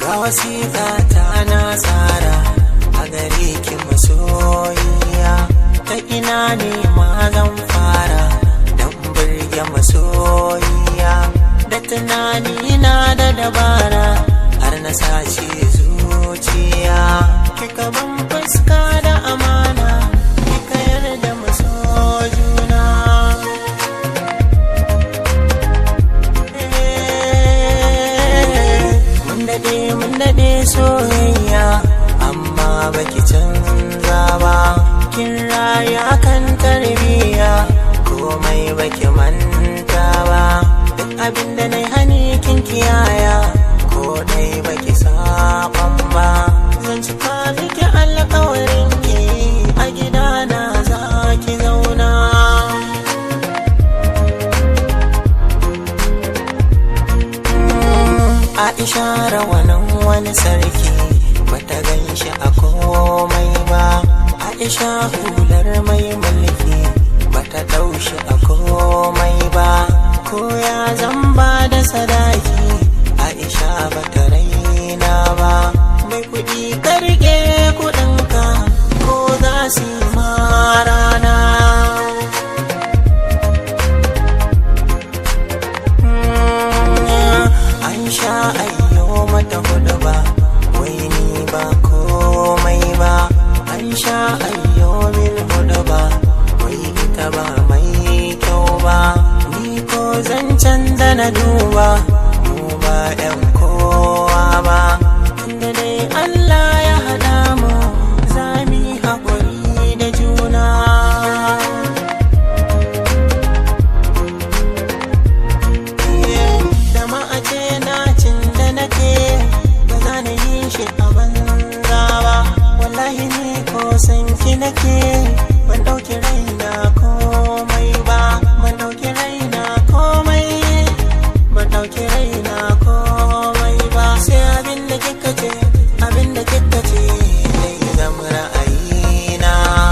ga wasiƙa ta na tsara a gare ki masoyiya ta ina ne ma zan fara don birge masoyiya da tunani na da dabara har na sace zuciya kika ban fuska da amana kika yarda masojuna mun daɗe mun daɗe soyayya amma baki canza ba kin raya kan tarbiyya komai baki manta ba duk abin da na hani kin kiyaya ko dai baki saban ba zan cika miki alƙawarin ki a gidana za ki zauna Aisha rawanin wani sarki bata gan shi a komai ba Aisha hular mai mulki bata ɗaushi a komai ba ko ya zamba da sadaki Aisha bata raina ba mai kuɗi karge kuɗinka ko za su yi ma rana an sha ayyo mata hudu ba wai ni ba komai ba an sha ayyo min hudu ba wai ita ba mai kyau ba ni ko zancen da na duba mu ba yan kowa ba tunda dai Allah ya haɗa mu za mu yi haƙuri da juna da ma a ce na cin da nake ba za na yi shi a banza ba wallahi ni ko san ki nake ban ɗauki raina komai ba ban ɗauki raina komai ban ɗauki raina komai ba sai abin da kika ce abin da kika ce zai zama ra'ayina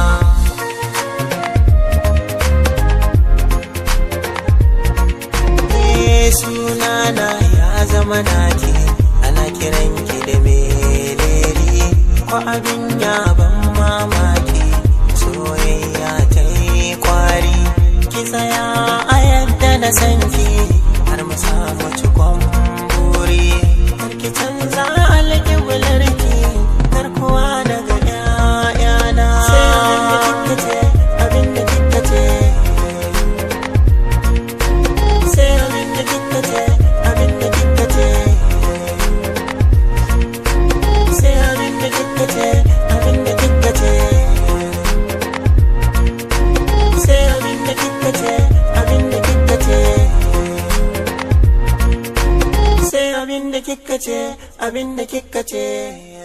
Eh, sunana ya zama naki ana kiran ki da meleri ko abin ya ban mamaki soyayya ta yi kwari ki tsaya a yadda na san ki har mu samu cikon buri har ki canza alƙiblar ki har kowa daga ƴaƴana sai abin da kika ce abin da kika ce sai abin da kika ce abin da kika ce sai abin da kika ce abin da kika ce sai abin da kika ce abin da kika ce sai abin da kika ce abin da kika ce